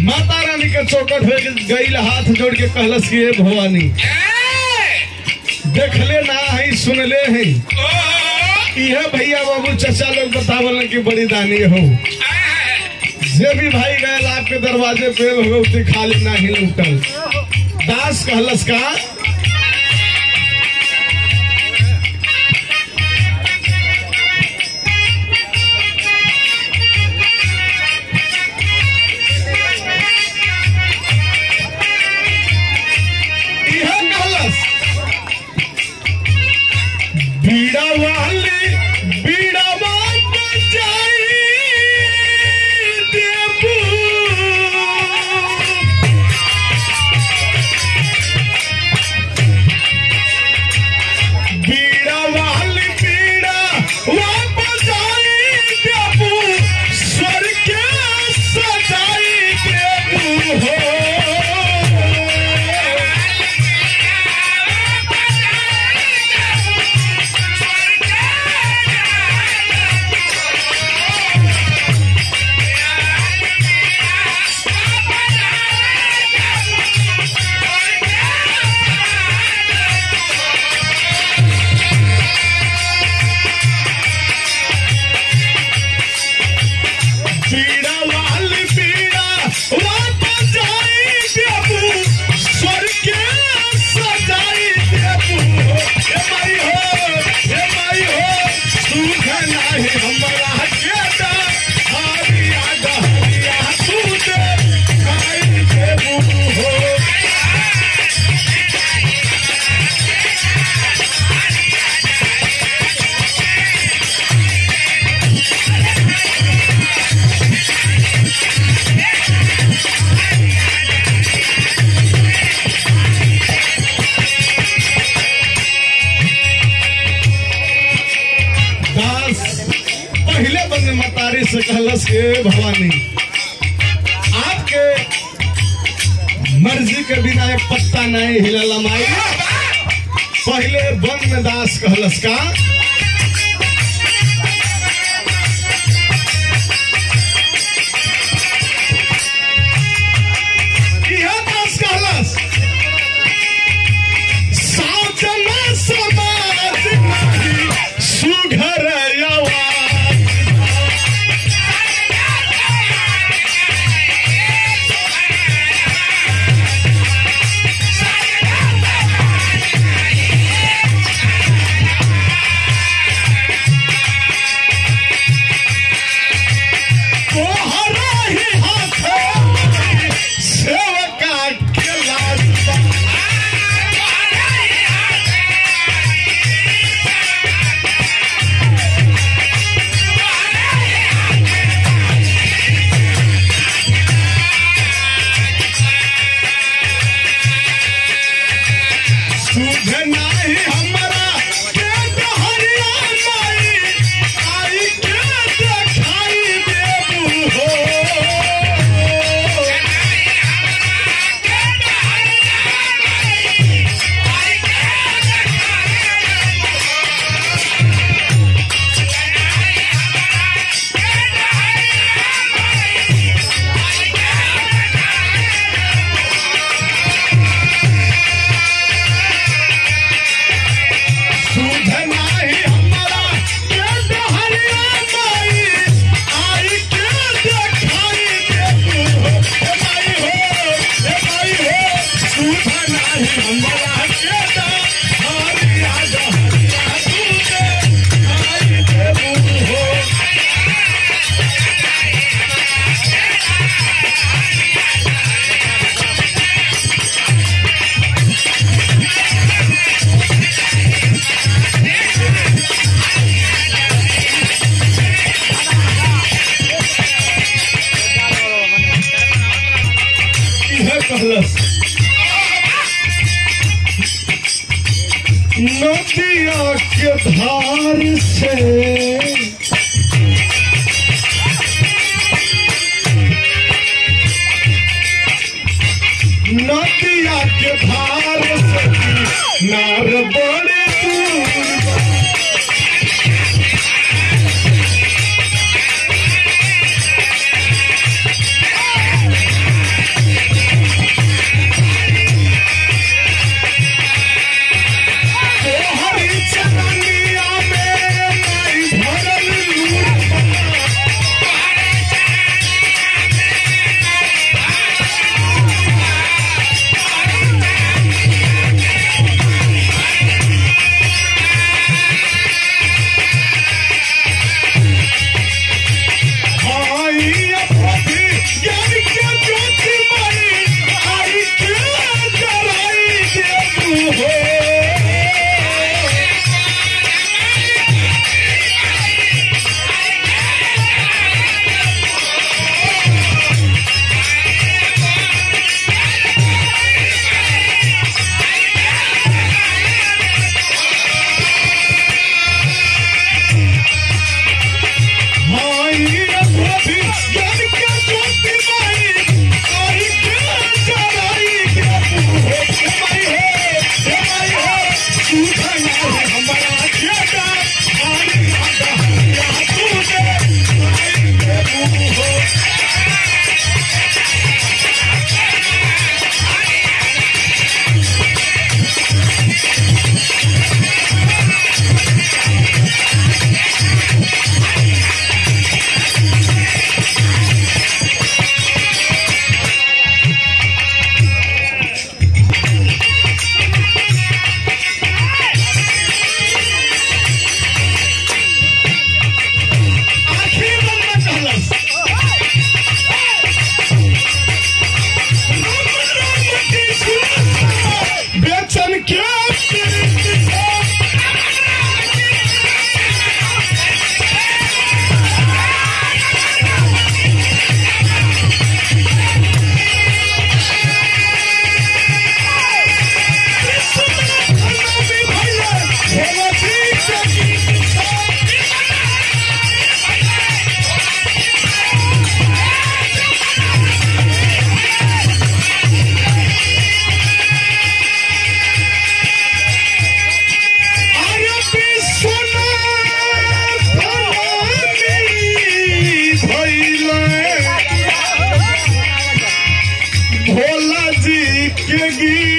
माता रानी के चौकट हो गई हाथ जोड़ के कहलस कि हे भवानी देखले ना है सुनले है इहे भैया बाबू चचा लोग बतावल कि बड़ी दानी हो जे भी भाई गए आपके दरवाजे पे भगवती खाली ना ही लूटल दास कहलस का इहे कहलस बीड़ा वाली बीड़ा बात जाई देबू बीड़ा वाली बीड़ा वापस आई देबू स्वर के सजाई देबू हो पीड़ा वाली पीड़ा वापस जाई देबू स्वर के सजाई देबू हे माई हो हे माई हो सुख नाही हमरा केटा हरिया गहरिया तू दे खाई देबू हो दास पहले बंद मतारी से कहलस के भवानी आपके मर्जी के बिना एक पत्ता नहीं हिलला माई पहले बंद में दास कहलस का इहे दास कहलस साजना समाज नाही सुघर आवाज तोहरा ही हाथ सेवका के लाज सुध नाही हमरा के डहरिया माई आई के देखाई देबू हो सुध नाही हमरा के डहरिया माई आई के देखाई देबू हो हे माई हो हे माई हो सुध नाही हमरा के डहरिया डहरिया तू दे आई देबू हो इहे कहलस नदिया के धार से नदिया के धार से नार बड़े दूर तोहरी चरनिया में माई भरल लूट आई अभी ज्ञान के ज्योति माई आई के जराई दे तू हो आई अभी ज्ञान के ज्योति माई आई के जराई दे तू हो हे माई हो हे माई हो तू धना है हमारा जेदा आई आदा या तू दे आई दे तू हो आखिर में कहलस बेचन के भोला जी के गीत